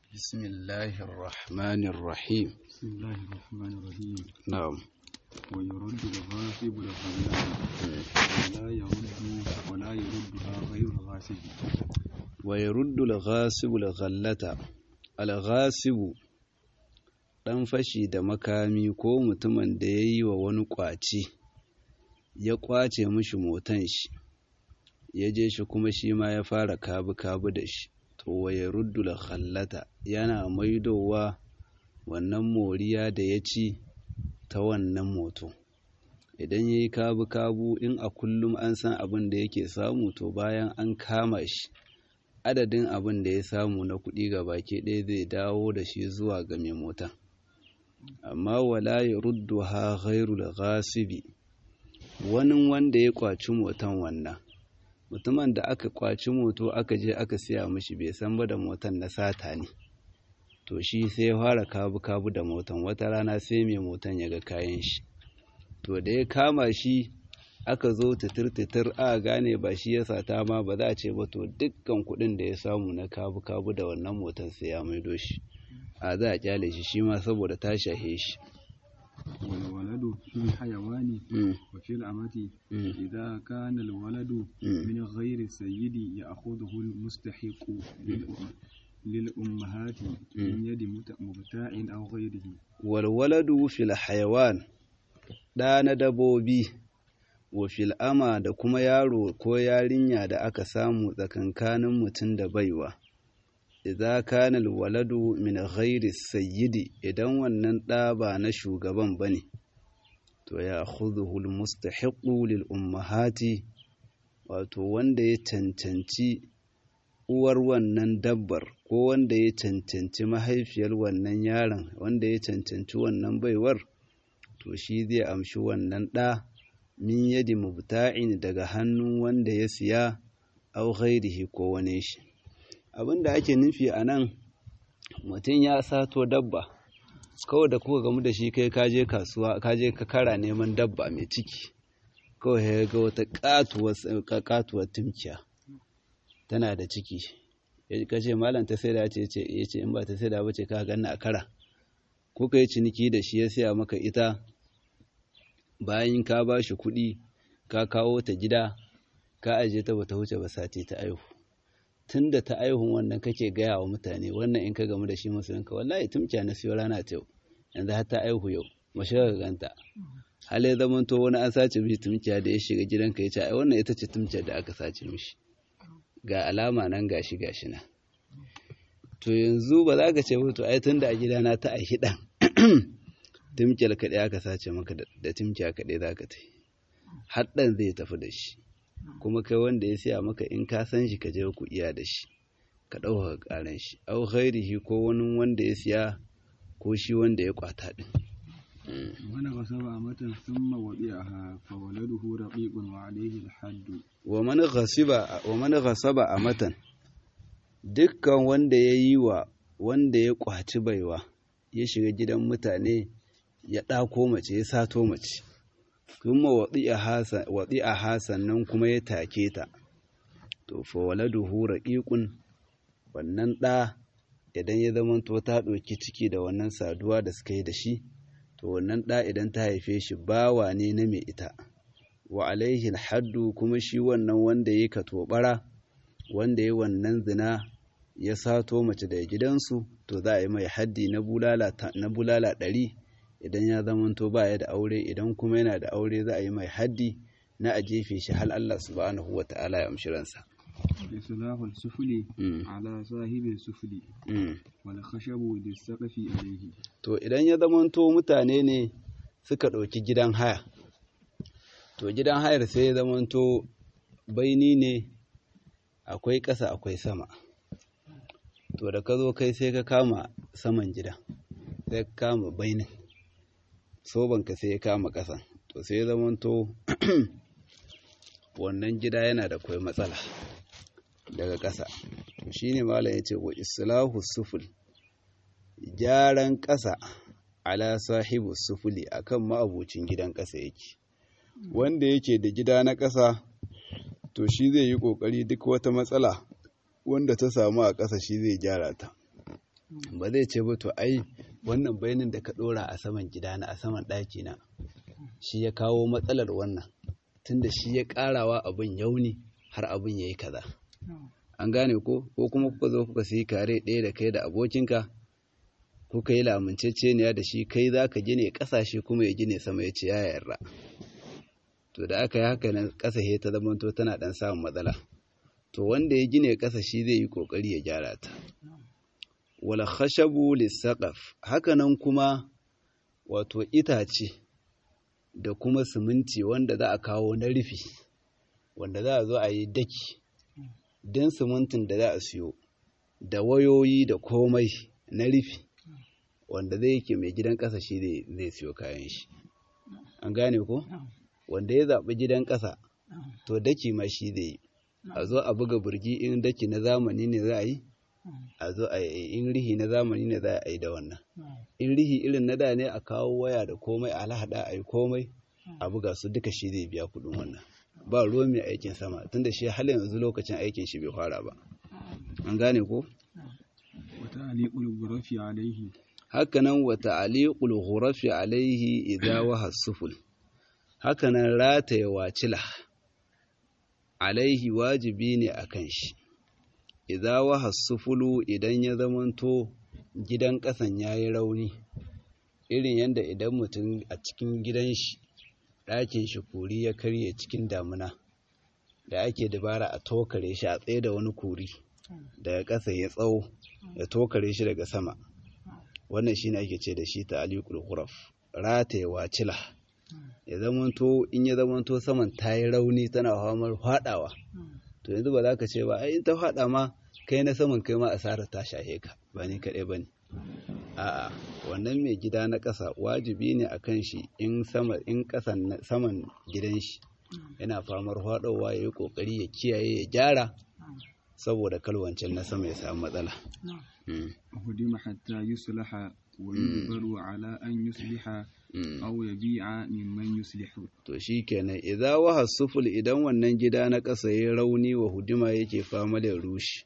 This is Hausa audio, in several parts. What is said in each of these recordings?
بسم الله الرحمن الرحيم بسم الله الرحمن الرحيم نعم ويرد الغاصب الغلام ولا يرد ولا يردها غير الغاصب ويرد الغاصب الغلة الغاصب ɗan fashi da makami ko mutumin da ya yi wa wani ƙwace ya ƙwace mishi motan shi ya je shi kuma shi ma ya fara kabu-kabu da shi to waye ruddula khallata yana maidowa wannan moriya da ya ci ta wannan moto idan ya yi kabu-kabu in a kullum an san abin da yake samu to bayan an kama shi adadin abin da ya samu na kuɗi ga baki ɗaya zai dawo da shi zuwa ga mai mota amma wala ya ruddu ha ghairul ghasibi wani wanda ya kwaci motan wannan mutumin da aka kwaci moto aka je aka siya mishi bai san ba da motan na sata ne to shi sai ya fara kabu-kabu da motan wata rana sai mai motan ya ga kayan shi to da ya kama shi aka zo titir-titir a gane ba shi ya sata ma ba za a ce ba to dukkan kuɗin da ya samu na kabu-kabu da wannan motan sai ya maido shi a za a kyale shi shi ma saboda ta shahe shi والولد في الحيوان Mm, وفي الأمة mm, إذا كان الولد mm. من غير السيد يأخذه المستحق للأم- للأمهات من يد مت- مبتاع أو غيره walwaladu fil hayawan ɗa na dabobi wa fil ama da kuma yaro ko yarinya da aka samu tsakankanin mutum da baiwa idza kana alwaladu min ghairi sayyidi idan wannan ɗa ba na shugaban bane to ya khudhuhu almustahiqu lil ummahati wato wanda ya cancanci uwar wannan dabbar ko wanda ya cancanci mahaifiyar wannan yaron wanda ya cancanci wannan baiwar to shi zai amshi wannan ɗa min yadi mubta'in daga hannun wanda ya siya au ghairihi ko wani shi abin da ake nufi a nan mutum ya sato dabba kawai da kuka gamu da shi kai kaje kasuwa kaje ka kara neman dabba mai ciki kawai ya ga wata katuwar katuwar timkiya tana da ciki ka ce malam ta sai da ce ce ya ce in ba ta sai da ba ce ka ganna a kara ko ka yi ciniki da shi ya siya maka ita bayan ka ba shi kuɗi ka kawo ta gida ka aje ta bata wuce ba sati ta aihu tun da ta aihun wannan kake gaya wa mutane wannan in ka gamu da shi musulunka wallahi tumkiya na siyo rana ta yau yanzu har ta aihu yau mashi ka ganta hal ya zama to wani an sace mishi tumkiya da ya shiga gidanka ya ce ai wannan ita ce tumkiyar da aka sace mishi ga alama nan gashi gashi na to yanzu ba za ka ce ba to ai tunda a gidana ta aihi dan tumkiyar kaɗai aka sace maka da- da tumkiya kaɗai za ka ta yi har ɗan zai tafi da shi kuma kai wanda ya siya maka in ka san shi ka je ku iya da shi ka ɗauka ƙaran shi au ghairihi ko wani wanda ya siya ko shi wanda ya kwata ɗin ونغصب أمة ثم وبيعها فولده رقيق وعليه الحد wa man ghasiba wa man ghasaba amatan dukkan wanda ya yi wa wanda ya kwaci baiwa ya shiga gidan mutane ya ɗako mace ya sato mace kuma waɗi a hasannan kuma ya take ta to fa waladuhu raqiqun wannan ɗa idan ya zamanto ta ɗauki ciki da wannan saduwa da suka yi da shi to wannan ɗa idan ta haife shi bawa ne na mai ita wa alaihi haddu kuma shi wannan wanda ya katobara wanda ya wannan zina ya sato mace daga gidansu to za a yi mai haddi na bulala ta- na bulala ɗari idan ya zamanto ba ya da aure idan kuma yana da aure za a yi mai haddi na a jefe shi hal Allah subhanahu wa ta'ala ya amshi ransa إصلاح السفل Mm, على صاحب السفل mm. والخشب للسقف عليه to idan ya zamanto mutane ne suka ɗauki gidan haya to gidan hayar sai ya zamanto baini ne akwai ƙasa akwai sama to da ka zo kai sai ka kama saman gida sai ka kama bainin sobanka sai ya kama ƙasan to sai ya zamanto wannan gida yana da kwai matsala daga ƙasa to shine malam ya ce wa islahu suful gyaran ƙasa ala sahibu sufuli akan ma'abucin gidan ƙasa yake wanda yake da gida na ƙasa to shi zai yi ƙoƙari duk wata matsala wanda ta samu a ƙasa shi zai gyara ta ba zai ce ba to ai wannan bayanin da ka ɗora a saman gidana a saman ɗakina shi ya kawo matsalar wannan tunda shi ya ƙarawa abin yauni har abin ya yi kaza an gane ko ko kuma kuka zo kuka sayi kare ɗaya da kai da abokinka kuka yi laminceceniya da shi kai za ka gine ƙasashe kuma ya gine sama ya ce ya yarda to da aka yi haka nan ƙasa ta zamanto tana ɗan samun matsala to wanda ya gine ƙasa shi zai yi ƙoƙari ya gyara ta wala khashabu lisaqaf haka nan kuma wato itace da kuma siminti wanda za a kawo na rufi wanda za a zo a yi daki don simintin da za a siyo da wayoyi da komai na rufi wanda zai yake mai gidan ƙasa shi zai siyo kayan shi an gane ko wanda ya zaɓi gidan ƙasa to daki ma shi zai yi a zo a buga burgi in daki na zamani ne za a yi a zo a yi in rihi na zamani ne za a yi da wannan in rihi irin na da ne a kawo waya da komai a lahada a yi komai a buga su duka shi zai biya kuɗin wannan ba ruwa mai aikin sama tunda shi halin yanzu lokacin aikin shi bai fara ba an gane ko wata aliƙul gurafi alaihi hakanan wata aliƙul gurafi alaihi idza waha suful hakanan rataye wacila alaihi wajibi ne akan shi idza waha sufulu idan ya zamanto gidan ƙasan yayi rauni irin yadda idan mutum a cikin gidan shi ɗakin shi kuri ya karye cikin damuna da ake dabara a tokare shi a tsaye da wani kuri daga ƙasa ya tsawo ya tokare shi daga sama wannan shine ake ce da shi ta alikul huraf rataye wacila ya zamanto in ya zamanto saman ta yi rauni tana hamar faɗawa to yanzu ba za ka ce ba ai in ta faɗa ma kai na saman kai ma asarar ta shahe ka ba ni kaɗai ba ne a'a wannan mai gida na ƙasa wajibi ne a kan shi in sama in ƙasan saman gidan shi yana famar faɗowa ya yi ƙoƙari ya kiyaye ya gyara saboda kalwancin na sama ya samu matsala hudima hatta yuslaha wa yujbaru ala an yusliha aw yabi'a mimman yuslihu to shikenan idza waha suful idan wannan gida na ƙasa ya rauni wa hudima yake fama da rushi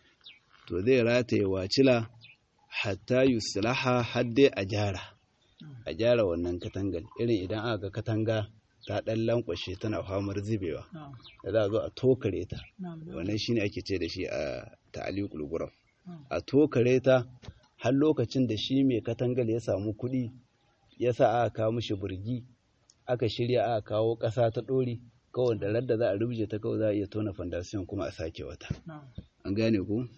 to zai rataye wacila hatta yuslaha har dai a gyara a gyara wannan katangar irin idan aka ga katanga ta ɗan lankwashe tana famar zubewa da za a zo a tokare ta wannan shine ake ce da shi a ta'aliqul guraf a tokare ta har lokacin da shi mai katangar ya samu kuɗi ya sa aka kawo mishi burgi aka shirya aka kawo ƙasa ta ɗori kawai da radda za a rubuce ta kawai za a iya tona fandasiyon kuma a sake wata an gane ku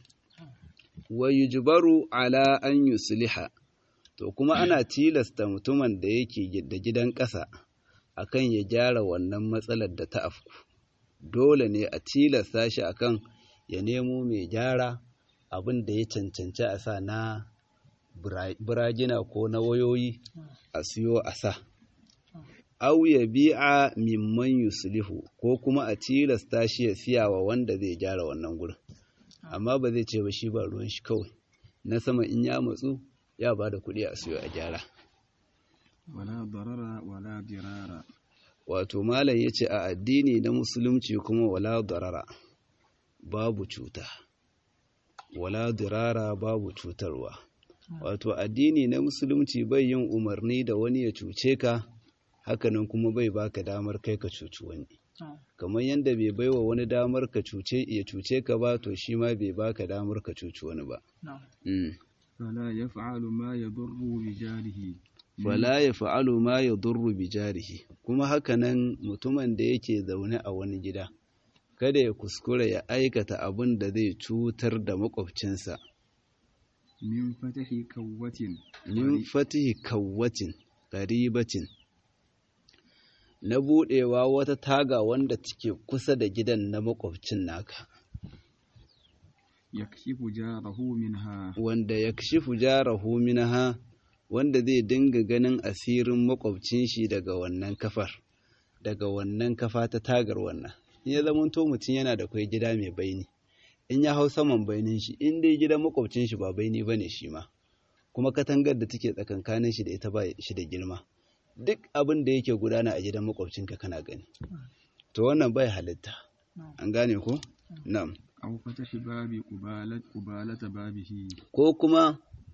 wa yujbaru ala an yusliha to kuma ana tilasta mutumin da yake da gidan ƙasa akan ya gyara wannan matsalar da ta afku dole ne a tilasta shi akan ya nemo mai gyara abin da ya cancanci a sa na biragina ko na wayoyi a siyo a sa au ya bi'a mimman yuslihu ko kuma a tilasta shi ya siya wa wanda zai gyara wannan gurin amma ba zai ce ba shi ba ruwan shi kawai na sama in ya matsu ya ba da kuɗi a siyo a gyara wala darara wala dirara wato malam ya ce a addini na musulunci kuma wala darara babu cuta wala dirara babu cutarwa wato addini na musulunci bai yin umarni da wani ya cuce ka hakanan kuma bai baka damar kai ka cuci wani kamar yadda bai baiwa wani damar ka cuce ya cuce ka ba to shi ma bai baka damar ka cuci wani ba fala yaf'alu ma yadurru bi jarihi fala yaf'alu ma yadurru bi jarihi kuma hakanan mutumin da yake zaune a wani gida kada ya kuskura ya aikata abin da zai cutar da makwabcinsa min fatahi kawwatin min fatihi kawwatin qaribatin na budewa wata taga wanda take kusa da gidan na makwabcin naka yakshifu jarahu minha wanda yakshifu jarahu minha wanda zai dinga ganin asirin makwabcin shi daga wannan kafar daga wannan kafa ta tagar wannan in ya zamanto mutum yana da kwai gida mai baini in ya hau saman bainin shi in dai gidan makwabcin shi ba baini bane shi ma kuma katangar da take tsakankanin shi da ita ba shi da girma duk abin da yake gudana a gidan makwabcinka kana gani to wannan bai halitta an gane ko na'am aw fatahi babi qubalat qubalata babihi ko kuma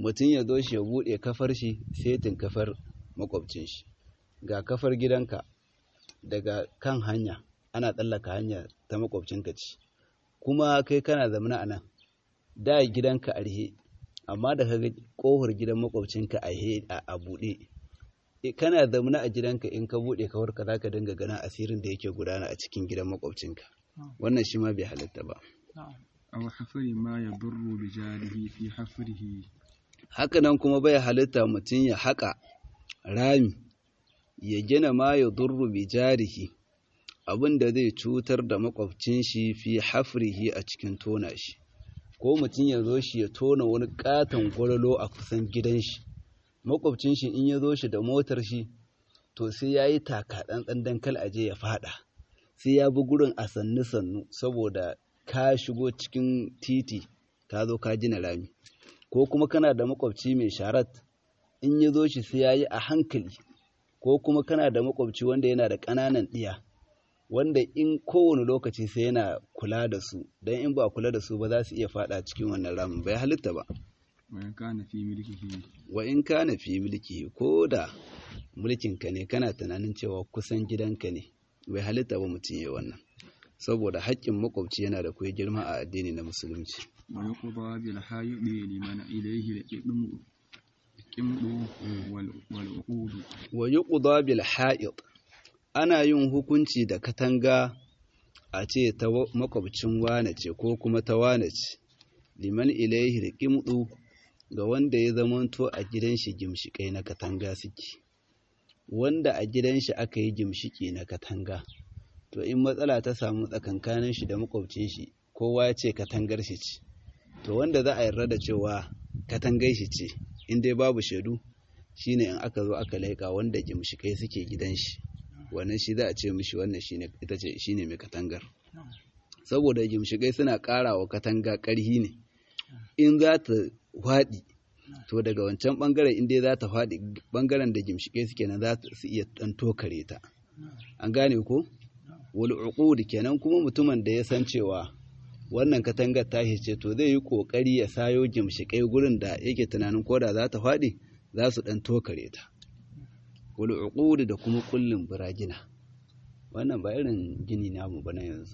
mutum ya zo shi ya buɗe kafar shi setin kafar makwabcin shi ga kafar gidanka daga kan hanya ana tsallaka hanya ta makwabcinka ce kuma kai kana zamana a nan da gidanka a rihe amma da kaga kohar gidan makwabcinka a buɗe kana zamana a gidanka in ka buɗe kawar ka zaka dinga ganin asirin da yake gudana a cikin gidan makwabcinka wannan shi ma bai halatta ba aw hafari ma yadurru bi jarihi fi hafrihi haka nan kuma bai halitta mutum ya haƙa rami ya gina ma ya durru bi jarihi abin da zai cutar da makwabcin shi fi hafrihi a cikin tona shi ko mutum ya zo shi ya tona wani katon gwalolo a kusan gidan shi makwabcin shi in ya zo shi da motar shi to sai ya yi taka ɗan dan kal aje ya fada sai ya bi gurin a sannu sannu saboda ka shigo cikin titi ka zo ka gina rami ko kuma kana da makwabci mai sharat in ya zo shi sai ya yi a hankali ko kuma kana da makwabci wanda yana da ƙananan ɗiya wanda in kowane lokaci sai yana kula da su don in ba kula da su ba za su iya fada cikin wannan ramin bai halitta ba wa in kana fi milkihi wa in kana fi mulki ko da mulkinka ne kana tunanin cewa kusan gidanka ne bai halitta ba mutum ya wannan saboda haƙƙin makwabci yana da kuwa girma a addini na musulunci wa yuqda bil hayyidi liman ilayhi al-qidmu qimdu wal wal uqud wa yuqda bil ha'id ana yin hukunci da katanga a ce ta makwabcin wane ce ko kuma ta wane ce liman ilaihi riqimdu ga wanda ya zamanto a gidan shi gimshikai na katanga suke wanda a gidan shi aka yi gimshiki na katanga to in matsala ta samu tsakankanin shi da makwabcin shi kowa ya ce katangar shi ce to wanda za a yarda da cewa katangar shi ce in dai babu shaidu shine in aka zo aka laika wanda gimshikai suke gidan shi wannan shi za a ce mishi wannan shine ita ce shine mai katangar saboda gimshikai suna ƙara wa katanga ƙarhi ne in za ta faɗi to daga wancan ɓangaren in dai za ta faɗi ɓangaren da gimshikai suke nan za su iya ɗan tokare ta an gane ko wal uqud kenan kuma mutumin da ya san cewa wannan katangar tashi ce to zai yi kokari ya sayo gimshikai gurin da yake tunanin koda za ta faɗi za su ɗan tokare ta wal uqud da kuma kullun biragina wannan ba irin gini namu ba na yanzu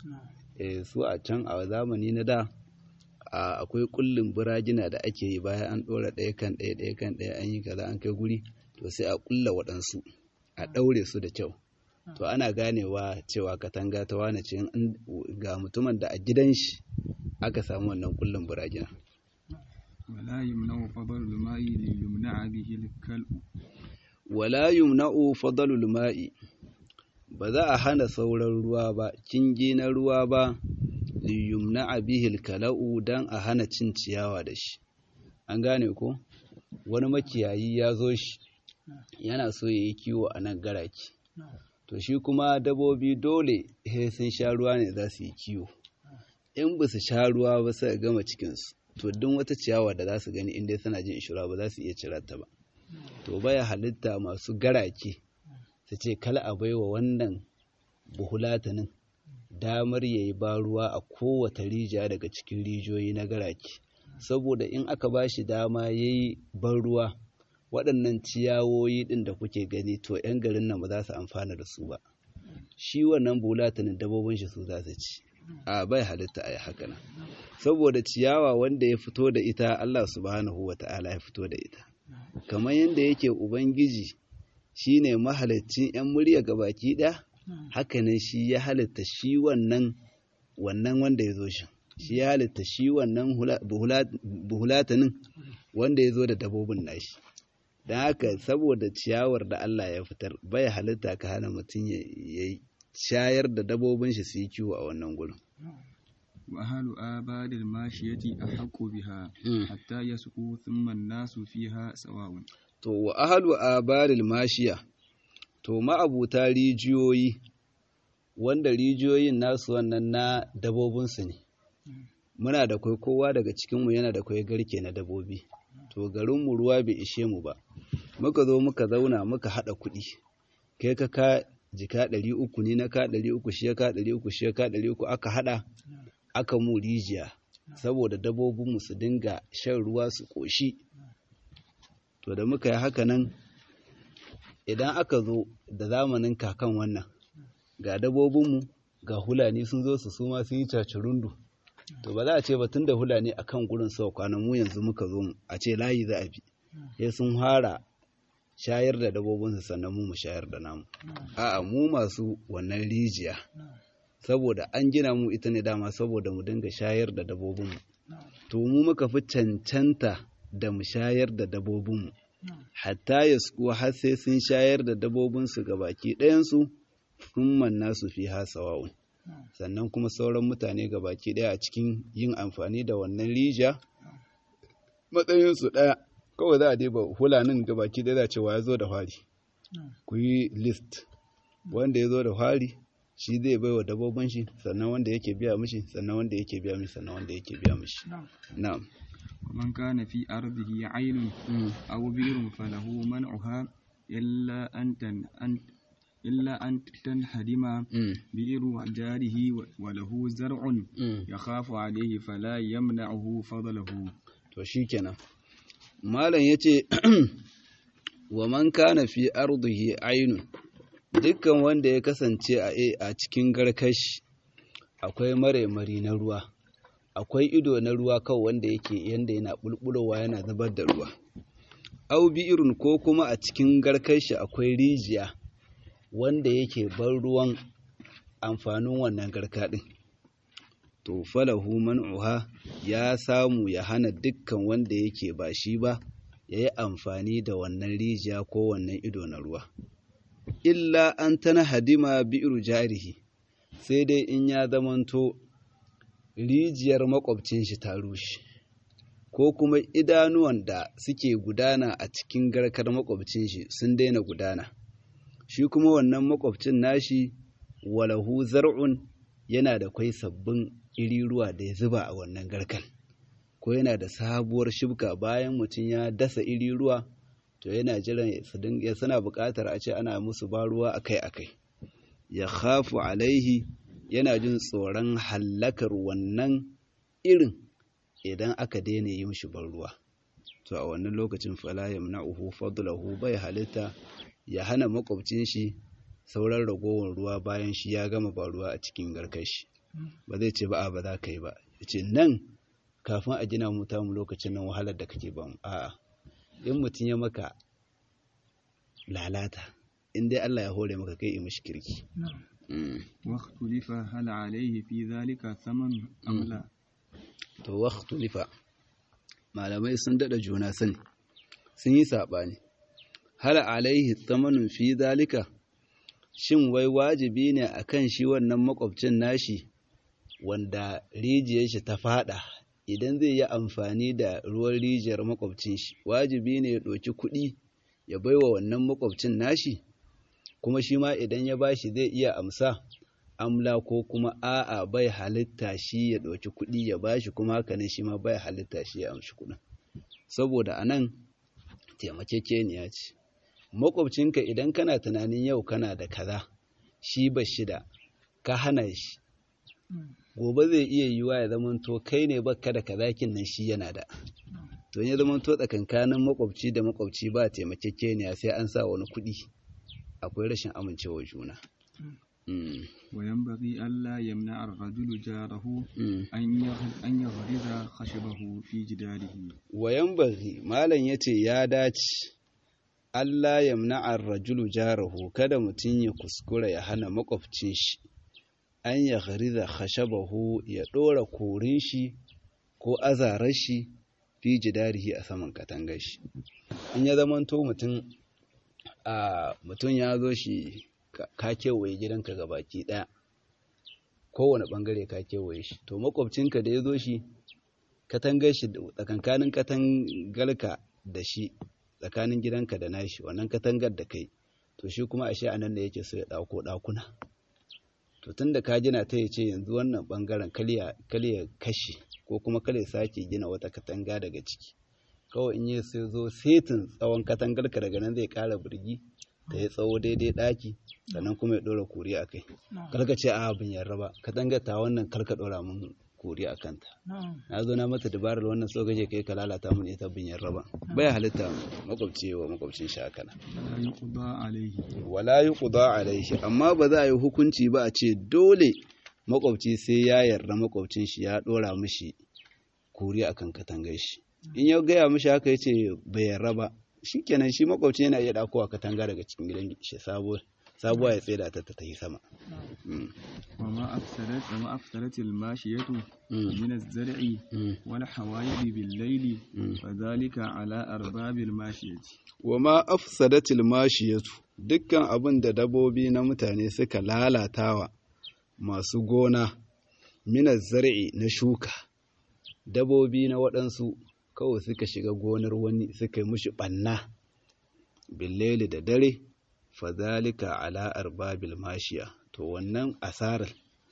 eh su a can a zamani na da akwai kullun biragina da ake yi bayan an ɗora ɗaya kan ɗaya ɗaya kan ɗaya an yi kaza an kai guri to sai a kulla waɗansu a ɗaure su da kyau to ana ganewa cewa katanga ta wane ce ga mutumin da a gidan shi aka samu wannan kullun biragina wala yumna'u fadlul ma'i li yumna'a bihi al-kalbu wala yumna'u fadlul ma'i ba za a hana sauran ruwa ba kingi na ruwa ba li yumna'a bihi al-kala'u dan a hana cin ciyawa da shi an gane ko wani makiyayi ya zo shi yana so ya yi kiwo a nan garaki to shi kuma dabobi dole he sun sha ruwa ne za su yi kiwo in ba su sha ruwa ba sai gama cikinsu to duk wata ciyawa da za su gani inda suna jin ishura ba za su iya cira ta ba to baya halitta masu garake su ce kala a baiwa wannan buhulatanin damar ya yi ba ruwa a kowace rijiya daga cikin rijiyoyi na garake saboda in aka ba shi dama ya yi ban ruwa waɗannan ciyawoyi ɗin da kuke gani to 'yan garin nan ba za su amfana da su ba shi wannan bulatanin dabobin shi su za su ci a bai halitta a yi haka nan saboda ciyawa wanda ya fito da ita Allah subhanahu wa ta'ala ya fito da ita kamar yadda yake ubangiji shine mahaliccin 'yan murya gabaki ɗaya hakanan shi ya halitta shi wannan wannan wanda ya zo shi shi ya halitta shi wannan buhulatanin wanda ya zo da dabobin nashi don haka saboda ciyawar da Allah ya fitar bai halitta ka hana mutum ya shayar da dabobin shi su yi kiwo a wannan gurin wa ahlu abadil mashiyati ahqqu biha hatta yasqu thumma an-nasu fiha sawa'un to wa ahlu abadil mashiya to ma'abuta rijiyoyi wanda rijiyoyin nasu wannan na dabobinsu ne muna da kwai kowa daga cikinmu yana da kwai garke na dabobi to garinmu ruwa bai ishe mu ba muka zo muka zauna muka haɗa kuɗi kai ka ka jika ɗari uku ni na ka ɗari uku shi ya ka ɗari uku shi ya ka ɗari uku aka haɗa aka mu rijiya saboda dabobinmu su dinga shan ruwa su ƙoshi to da muka yi haka nan idan aka zo da zamanin kakan wannan ga dabobinmu ga hulani sun zo su suma sun yi cacirundu to ba za a ce ba tun da hulani a kan gurin sau kwanan mu yanzu muka zo mu a ce layi za a bi sai sun fara shayar da dabobinsu sannan mu mu shayar da namu a'a mu masu wannan rijiya saboda an gina mu ita ne dama saboda mu dinga shayar da dabobinmu to mu muka fi cancanta da mu shayar da dabobinmu hatta ya har sai sun shayar da dabobinsu ga baki ɗayansu sun manna su fi hasawa'un sannan kuma sauran mutane ga baki ɗaya a cikin yin amfani da wannan rijiya matsayinsu ɗaya kawai za a deba hulanin ga baki ɗaya za cewa ya zo da fari ku yi list wanda ya zo da fari shi zai bai wa dabobin shi sannan wanda yake biya mishi sannan wanda yake biya mishi sannan wanda yake biya mishi na'am ومن كان في أرضه عين أو بئر فله منعها إلا أن تن أن إلا أن تنهدم بئر جاره وله زرع يخاف عليه فلا يمنعه فضله to shikenan malam yace wa man kana fi ardihi ainun dukkan wanda ya kasance a a cikin garkashi akwai mare-mari na ruwa akwai ido na ruwa kawai wanda yake yanda yana bulbulowa yana zubar da ruwa au bi irin ko kuma a cikin garkashi akwai rijiya wanda yake bar ruwan amfanin wannan garka din to falahu man'uha ya samu ya hana dukkan wanda yake ba shi ba ya yi amfani da wannan rijiya ko wannan ido na ruwa illa an tana hadima bi'ru jarihi sai dai in ya zamanto rijiyar makwabcin shi ta rushe ko kuma idanuwan da suke gudana a cikin garkar makwabcin shi sun daina gudana shi kuma wannan makwabcin nashi walahu zar'un yana da kwai sabbin iri ruwa da ya zuba a wannan garkan ko yana da sabuwar shibka bayan mutum ya dasa iri ruwa to yana jiran ya suna buƙatar a ce ana musu ba ruwa akai-akai ya khafu alaihi yana jin tsoron hallakar wannan irin idan aka daina yi mishi ban ruwa to a wannan lokacin fala yamna'uhu fadlahu bai halitta ya hana makwabcin shi sauran ragowar ruwa bayan shi ya gama ba ruwa a cikin garkar shi ba zai ce ba a ba za ka yi ba ya ce nan kafin a gina mu mu lokacin nan wahalar da kake ba mu a'a in mutum ya maka lalata in dai Allah ya hore maka kai mishi kirki واختلف هل عليه في ذلك ثمن أم لا to واختلف malamai sun dada juna sani sun yi saɓani hal alaihi thamanun fi zalika shin wai wajibi ne akan shi wannan makwabcin nashi wanda rijiyar shi ta fada idan zai yi amfani da ruwan rijiyar makwabcin shi wajibi ne ya ɗauki kuɗi ya baiwa wannan makwabcin nashi kuma shi ma idan ya bashi zai iya amsa amla ko kuma a'a bai halitta shi ya ɗauki kuɗi ya bashi kuma haka ne shi ma bai halitta shi ya amshi kuɗin saboda a nan taimakekeniya ce makwabcinka idan kana tunanin yau kana da kaza shi ba shi da ka hana shi gobe zai iya yiwa ya zamanto kai ne baka da kazakin nan shi yana da to ya zamanto tsakankanin makwabci da makwabci ba taimakekeniya sai an sa wani kuɗi akwai rashin amincewa juna وينبغي ألا يمنع الرجل جاره أن يغرز خشبه في جداره وينبغي مالا يتي يا داce Allah ya mna'ar rajulu jarahu kada mutum ya kuskura ya hana makwabcin shi an ya ghariza khashabahu ya ɗora korin shi ko azarar shi fi jidarihi a saman katangar shi in ya zamanto mutum a mutum ya zo shi ka kewaye gidanka ga baki ɗaya kowane ɓangare ka kewaye shi to makwabcinka da ya zo shi katangar shi tsakankanin katangarka da shi tsakanin gidanka da nashi wannan katangar da kai to shi kuma ashe a nan da yake so ya ɗauko ɗakuna to tun da ka gina ta yace yanzu wannan ɓangaren kalya kashi ko kuma kalya sake gina wata katanga daga ciki kawai in yi sai zo setin tsawon katangarka daga nan zai ƙara birgi da ya tsawo daidai ɗaki sannan kuma ya ɗora kuri a kai karka ce a abin yarda ba katangar ta wannan karka ɗora mun kori a kanta na zo na mata dabarar wannan so gaje kai ka lalata mun ita bin raba bai halitta makwabci wa makwabcin shi haka nan ولا يقضى عليه wala yuqda alaihi amma ba za a yi hukunci ba a ce dole makwabci sai ya yarda makwabcin shi ya dora mishi kori akan katangar shi in ya gaya mishi haka yace bai yarda ba shikenan shi makwabci yana iya dakowa katanga daga cikin gidan shi sabo sabuwa ya tseda ta ta tafi sama Mm, وما أفسدت وما أفسدت الماشية mm, من الزرع mm, والحوائض بالليل mm. فذلك على أرباب الماشية wa ma afsadatil mashiyatu dukkan abin da dabobi na mutane suka lalatawa masu gona minas zar'i na shuka dabobi na waɗansu kawai suka shiga gonar wani suka yi mushi ɓanna billeli da dare fadhalika ala arbabil mashiya to wannan asarar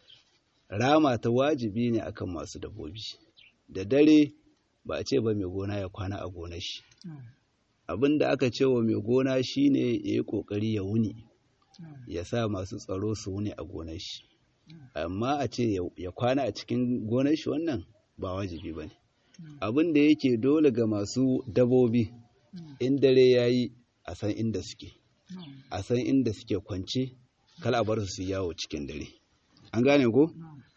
rama ta wajibi ne akan masu dabobi da dare ba a ce ba mai gona ya kwana a gonar shi abin da aka ce wa mai gona shine ya yi ƙoƙari ya wuni ya sa masu tsaro su wuni a gonar shi amma a ce ya- ya kwana a cikin gonar shi wannan ba wajibi ba ne abin da yake dole ga masu dabobi in dare ya yi a san inda suke a san inda suke kwance kala a bar su su yawo cikin dare an gane ko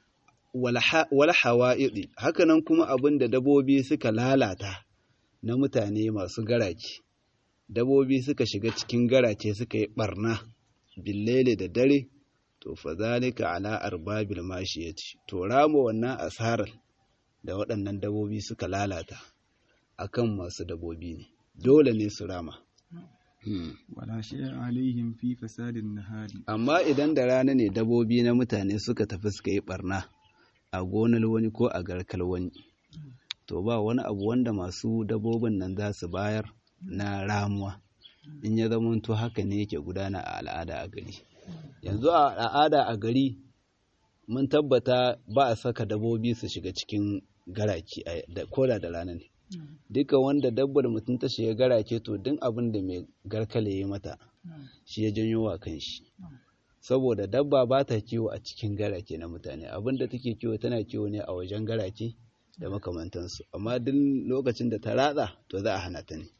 wal hawa'idi hakanan kuma abin da dabobi suka lalata na mutane masu garace dabobi suka shiga cikin garace suka yi barna billele da dare to fa zalika ala arbabil mashiyati to rama wannan asarar da waɗannan dabobi suka lalata akan masu dabobi ne dole ne su rama Hmm. ولا شيء عليهم في فساد النهار amma idan da rana ne dabobi na mutane suka tafi suka yi barna a gonar wani ko a garkar wani to ba wani abu wanda masu dabobin nan za su bayar na ramuwa in ya zamanto haka ne yake gudana a al'ada a gari yanzu a al'ada a gari mun tabbata ba a saka dabobi su shiga cikin garaki a- da koda da rana ne duka wanda dabbar mutum ta shiga garake to duk abin da mai garkale ya mata shi ya janyo wa kanshi saboda dabba ba ta kiwo a cikin garake na mutane abin da take kiwo tana kiwo ne a wajen garake da makamantansu amma duk lokacin da ta ratsa to za a hana ta ne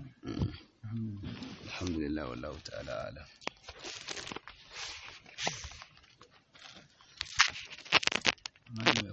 alhamdulillah wallahu ta'ala alam